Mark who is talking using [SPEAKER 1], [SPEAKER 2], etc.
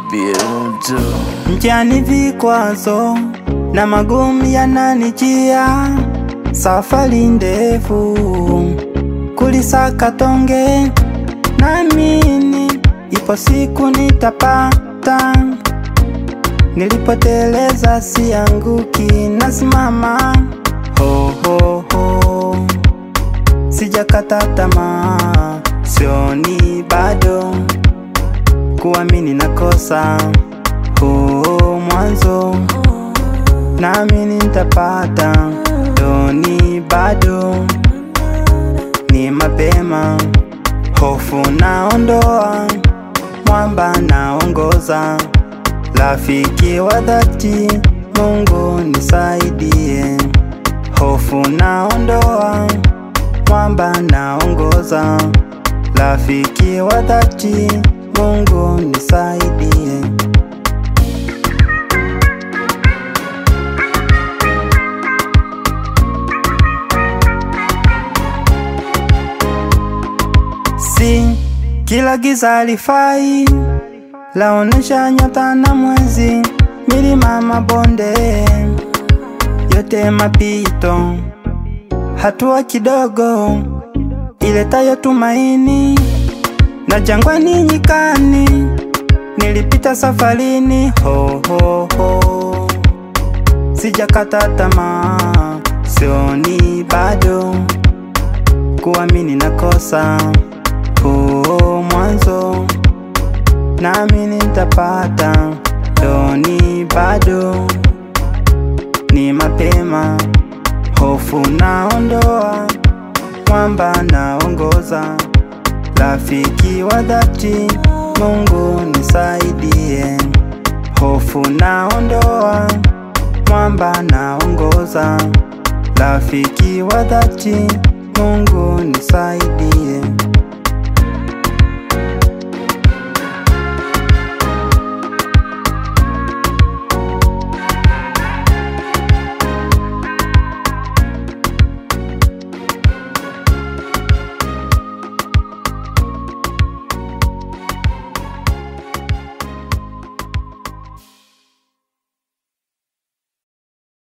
[SPEAKER 1] Bientôt.
[SPEAKER 2] Njiani vikwazo na magumu yananijia, safari ndefu kulisaka tonge, naamini ipo siku nitapata. Nilipoteleza sianguki, nasimama ho, ho, ho. Sijakata tamaa, sioni bado kuamini nakosa huu mwanzo, naamini nitapata, doni bado ni mapema, hofu naondoa, mwamba naongoza, rafiki wa dhati, Mungu nisaidie, hofu naondoa, mwamba naongoza, rafiki wa dhati, Mungu nisaidie. Si kila giza lifai, laonesha nyota na mwezi, milima, mabonde, yote mapito, hatua kidogo iletayo tumaini, na jangwani, nyikani, nilipita safarini, ho, ho, ho. Sijakata tamaa, sioni bado kuamini nakosa huu mwanzo, naamini nitapata, doni bado ni mapema, hofu naondoa, mwamba naongoza, rafiki wa dhati, Mungu nisaidie, hofu naondoa, mwamba naongoza, rafiki wa dhati, Mungu nisaidie.